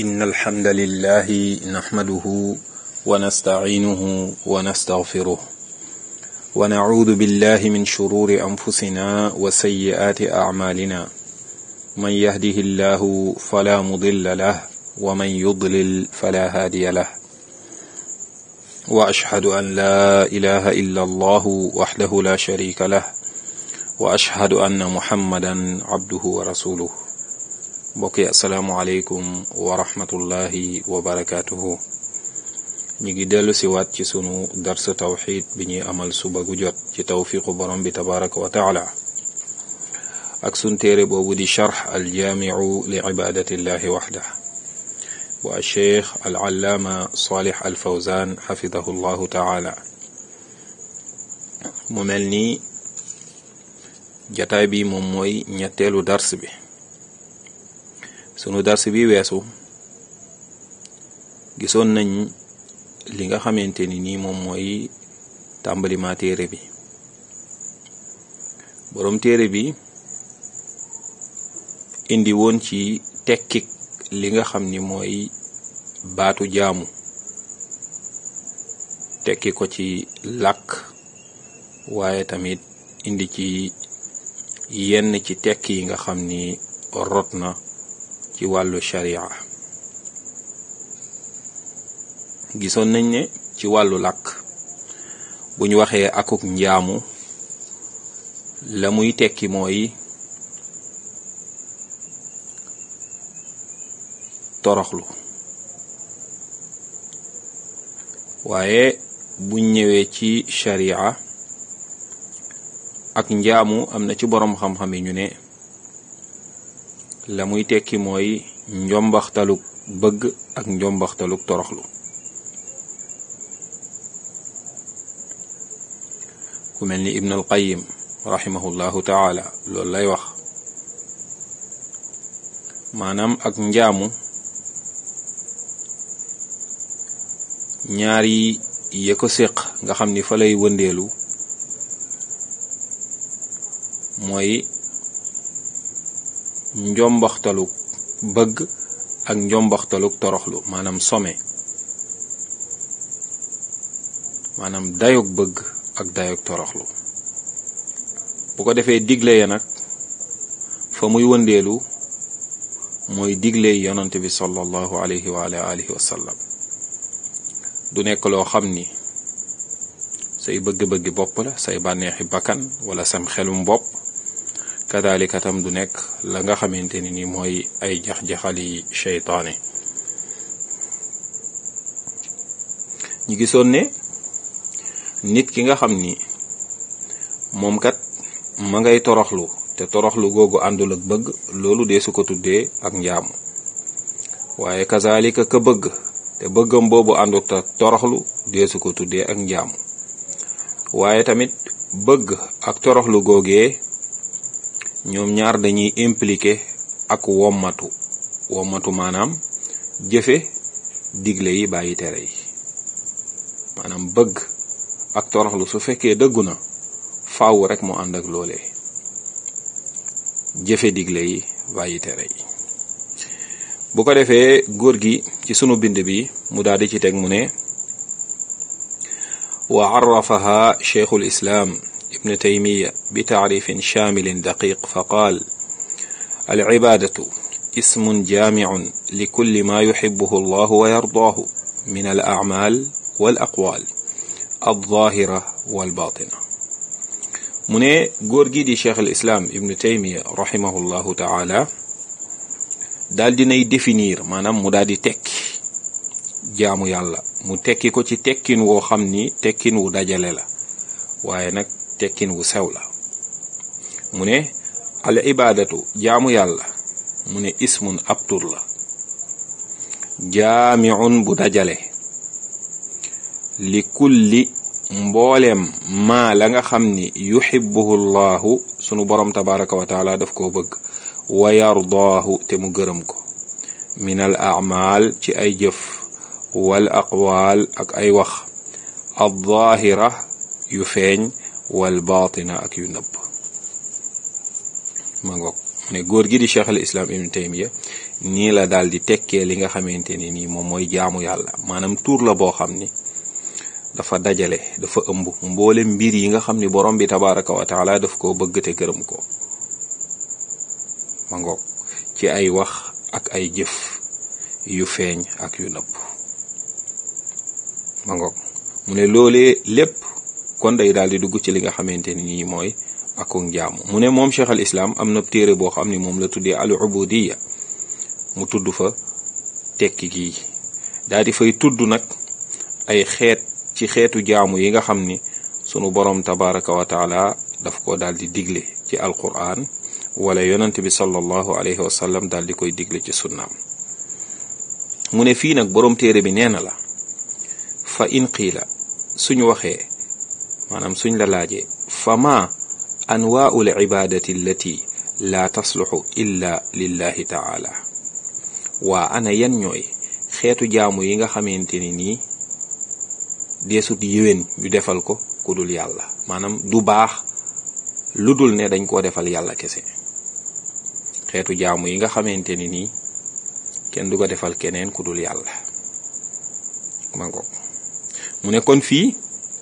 إن الحمد لله نحمده ونستعينه ونستغفره ونعوذ بالله من شرور أنفسنا وسيئات أعمالنا من يهده الله فلا مضل له ومن يضلل فلا هادي له وأشهد أن لا إله إلا الله وحده لا شريك له وأشهد أن محمدا عبده ورسوله mbokk yi asalaamualeykum wa rahmatullahi wa barakaatuhu ñu ngi dellu si waat ci sunu darsa tawxid bi ñuy amal suba gu jot ci tawfiqu borom bi tabaraka wa taala ak sun téere boobu di charx aljaamiu li ibadatillahi waxda bu alcheikh alallaama salih alfawzan xafidahu llahu taala mu mel ni jataay bi moom mooy ñetteelu dars bi sunu dars bi weesu gisoon nañ li nga xamante ni nii moom mooy tàmbalima téere bi boroom téere bi indi woon ci tekkik li nga xam ni mooy baatu jaamu tekki ko ci làkk waaye tamit indi ci yenn ci tekk yi nga xam ni rot na ci wàllu sharia gisoon nañ ne ci wàllu làkk bu ñu waxee akuk njaamu la muy tekki mooy toroxlu waaye buñ ñëwee ci sharia ak njaamu am na ci boroom xam-xam yi ñu ne la muy tekki mooy njombaxtaluk bëgg ak njombaxtaluk toroxlu ku mel ni ibn al qayim rahimahullahu taala loolu lay wax maanaam ak njaamu ñaari ya ko séq nga xam ni fa lay wëndeelu mooy njombaxtaluk bëgg ak njombaxtaluk toroxlu maanaam some maanaam dayog bëgg ak dayog toroxlu bu ko defee digle ya nag fa muy wëndeelu mooy digle yonante bi sallallahu alayhi wa alihi wa sallam du nekk loo xam ni say bëgg-bëggi bopp la say bànneexi bakkan wala sam xelum bopp kadalika tam du nekk la nga xamante ni ni mooy ay jax-jaxali cheytaane ñu gisoon ne nit ki nga xam ni moom kat ma ngay toroxlu te toroxlu googu àndul ak bëgg loolu dee su ko tuddee ak njaamu waaye kazalika ka bëgg te bëggam boobu àndut ak toroxlu dee su ko tuddee ak njaamu waaye tamit bëgg ak toroxlu googee ñoom ñaar dañuy impliqué ak wommatu wommatu maanaam jëfe digle yi bàyyi tere yi maanaam bëgg ak toroxlu su fekkee dëggu na faaw rek mu ànd ak loolee jëfe digle yi bàyyi tere yi bu ko defee góor gi ci sunu bind bi mu daal di ci teg mu ne wa arrafaha cheikhul islaam ابن تيمية بتعريف شامل دقيق فقال العبادة اسم جامع لكل ما يحبه الله ويرضاه من الأعمال والأقوال الظاهرة والباطنة من غورغي دي شيخ الإسلام ابن تيمية رحمه الله تعالى daal dinay définir maanaam mu daal di tekki jaamu yàlla mu tekki ko ci tekkin woo xam ni tekkin wu dajale la waaye nag tekkin wu sew la mu ne al ibaadatu jaamu yàlla mu ne ismun ab tur la jaamiun bu dajale li kulli mbooleem maa la nga xam ni yuhibbuhu llahu sunu borom tabaraka wa taala daf koo bëgg wa yardaahu te mu gërëm ko min al aamaal ci ay jëf wal aqwaal ak ay wax al zaahira yu feeñ wal baatina ak yu nëbb ma ngoog ne góor gi di cheikh al islam ibn taymiya nii la daal di tekkee li nga xamante ni nii moom mooy jaamu yàlla maanaam tuur la boo xam ni dafa dajale dafa ëmb mboole mbir yi nga xam ni borom bi tabaraka wa taala daf koo bëgg te gërëm ko ma ngoog ci ay wax ak ay jëf yu feeñ ak yu nëbb ma ngoog mu ne loolee lépp kon day daal di dugg ci li nga xamante ni nii mooy akuk jaamu mu ne moom cheikh al islam am na téere boo xam ni moom la tuddee al ubudiya mu tudd fa tekki gii daal di fay tudd nag ay xeet ci xeetu jaamu yi nga xam ni sunu borom tabaraka wa taala daf ko daal di digle ci alquran wala yonent bi sallallahu alayhi wa sallam daal di koy digle ci sunnaam mu ne fii nag borom téere bi nee na la fa in qiila suñu waxee maanaam suñ la laajee fa ma anwaau libadati allati laa tasluxu illa lillahi taala waa ana yan ñooy xeetu jaamu yi nga xamante ni nii deesut yéwén ñu defal ko ku dul yàlla maanaam du baax lu dul ne dañ koo defal yàlla kese xeetu jaamu yi nga xamante ni nii kenn du ko defal keneen ku dul yàlla ma ngoog mu ne kon fii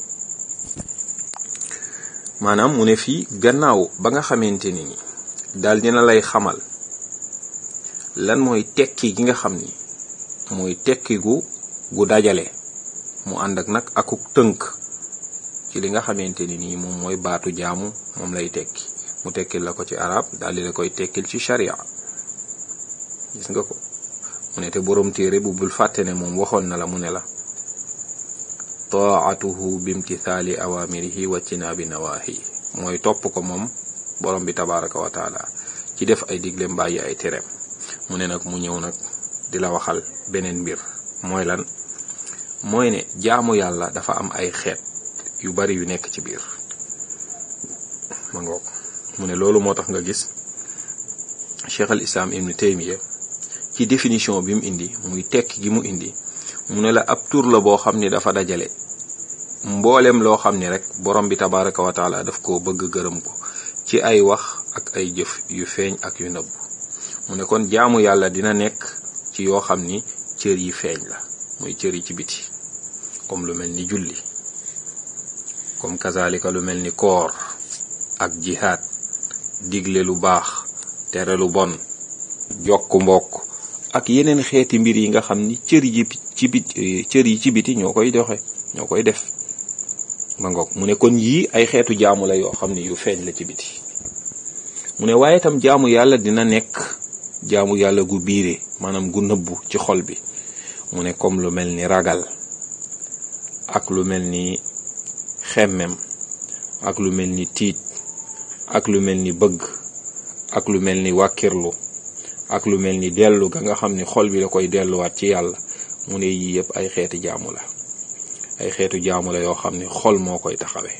maanaam mu ne fii gannaaw ba nga xamante ni ni daal dina lay xamal lan mooy tekki gi nga xam ni mooy tekki gu gu dajale mu ànd ak nag akuk tënk ci li nga xamante ni nii moom mooy baatu jaamu moom lay tekki mu tekkil la ko ci arab daal di la koy tekkil ci sharia gis nga ko mu ne te boroom téere bu bul fàtte ne moom waxoon na la mu ne la taatuhu bimtithaali awamirihi wa tinaabi nawaahi mooy topp ko moom borom bi tabaraka wa taala ci def ay digle mbàyyi ay tereem mu ne nag mu ñëw nag di la waxal beneen mbir mooy lan mooy ne jaamu yàlla dafa am ay xeet yu bari yu nekk ci biir ma ngoog mu ne loolu moo tax nga gis cheikh al islam ibnu taymiya ci définition bi mu indi muy tekk gi mu indi mu ne la ab tur la boo xam ni dafa dajale mboolem loo xam ni rek borom bi tabaraka wa taala daf koo bëgg gërëm ko ci ay wax ak ay jëf yu feeñ ak yu nëbb mu ne kon jaamu yàlla dina nekk ci yoo xam ni cër yi feeñ la muy cër yi ci biti comme lu mel ni julli comme kazalika lu mel ni koor ak jihaad digle lu baax tere lu bon jokk mbokk ak yeneen xeeti mbir yi nga xam ni cër yi ci bit cër yi ci biti ñoo koy doxe ñoo koy def ma ngoog mu ne kon yii ay xeetu jaamu la yoo xam ni yu feeñ la ci biti mu ne waaye itam jaamu yàlla dina nekk jaamu yàlla gu biire maanaam gu nëbbu ci xol bi mu ne comme lu mel ni ragal ak lu mel ni xemmem ak lu mel ni tiit ak lu mel ni bëgg ak lu mel ni wàkkirlu ak lu mel ni dellu ga nga xam ni xol bi da koy delluwaat ci yàlla mu ne yii yëpp ay xeeti jaamu la ay xeetu jaamu la yoo xam ni xol moo koy taxawe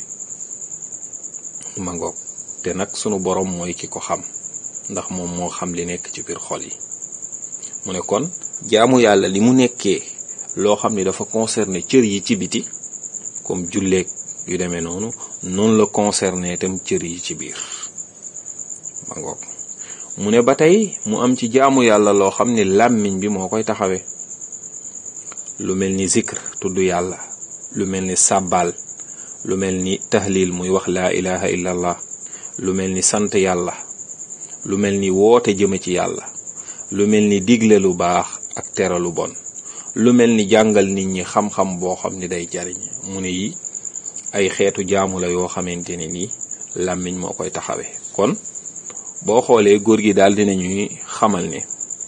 ma ngoog te nag sunu borom mooy ki ko xam ndax moom moo xam li nekk ci biir xol yi mu ne kon jaamu yàlla li mu nekkee loo xam ni dafa concerné cër yi ci biti comme julleeg yu demee noonu noonu la concerné itam cër yi ci biir ma ngoog mu ne ba tey mu am ci jaamu yàlla loo xam ni làmmiñ bi moo koy taxawee lu mel ni zikr tudd yàlla lu mel ni sàbbaal lu mel ni tahlil muy wax laa ilaha illa allah lu mel ni sant yàlla lu mel ni woote jëme ci yàlla lu mel ni digle lu baax ak tere lu bon lu mel ni jàngal nit ñi xam-xam boo xam ni day jariñ mu ne yi ay xeetu jaamu la yoo xamante ne nii làmmiñ moo koy taxawee kon boo xoolee góor gi daal dina ñuy xamal ne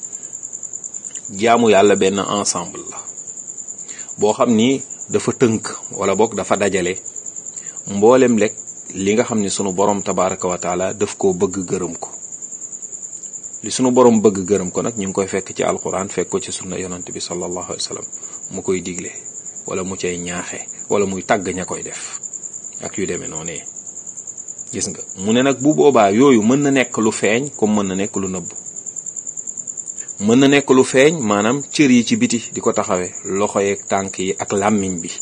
jaamu yàlla benn ensemble la boo xam ni dafa tënk wala boog dafa dajale mboolem lekk li nga xam ni sunu borom tabaraka wa taala daf koo bëgg gërëm ko li sunu borom bëgg gërëm ko nag ñu ngi koy fekk ci alquran fekk ko ci sunna yonant bi sallallahu alayhi wa sallam mu koy digle wala mu cay ñaaxe wala muy tàgg ña koy def ak yu demee noonu gis nga mu ne nag bu boobaa yooyu mën na nekk lu feeñ comme mën na nekk lu nëbb mën na nekk lu feeñ maanaam cër yi ci biti di ko taxawee loxo yeeg tànk yi ak làmmiñ bi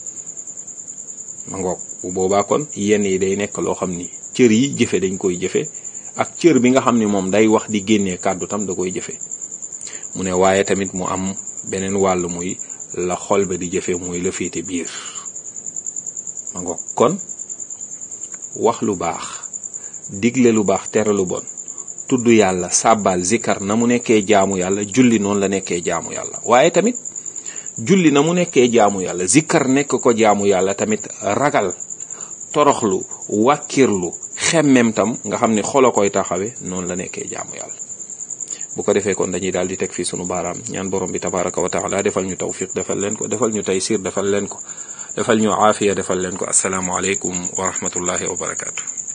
ma ngoog bu boobaa kon yenn yi day nekk loo xam ni cër yi jëfe dañ koy jëfe ak cër bi nga xam ni moom day wax di génnee kàddu tam da koy jëfe mu ne waaye tamit mu am beneen wàll muy la xol ba di jëfe muy la féete biir ma ngo kon wax lu baax digle lu baax tere lu bon tudd yàlla sàbbal zikar na mu nekkee jaamu yàlla julli noonu la nekkee jaamu yàlla waaye tamit julli na mu nekkee jaamu yàlla zikar nekk ko jaamu yàlla tamit ragal toroxlu wàkkirlu xemmem tam nga xam ne xolo koy taxawe noonu la nekkee jaamu yàlla bu ko defee kon dañuy daal di teg fii sunu baaraam ñaan borom bi tabaraka wa taala defal ñu tawfiq defal leen ko defal ñu taysir defal leen ko defal ñu aafiya defal leen ko asalaamu aleykum wa rahmatullahi wa barakaatu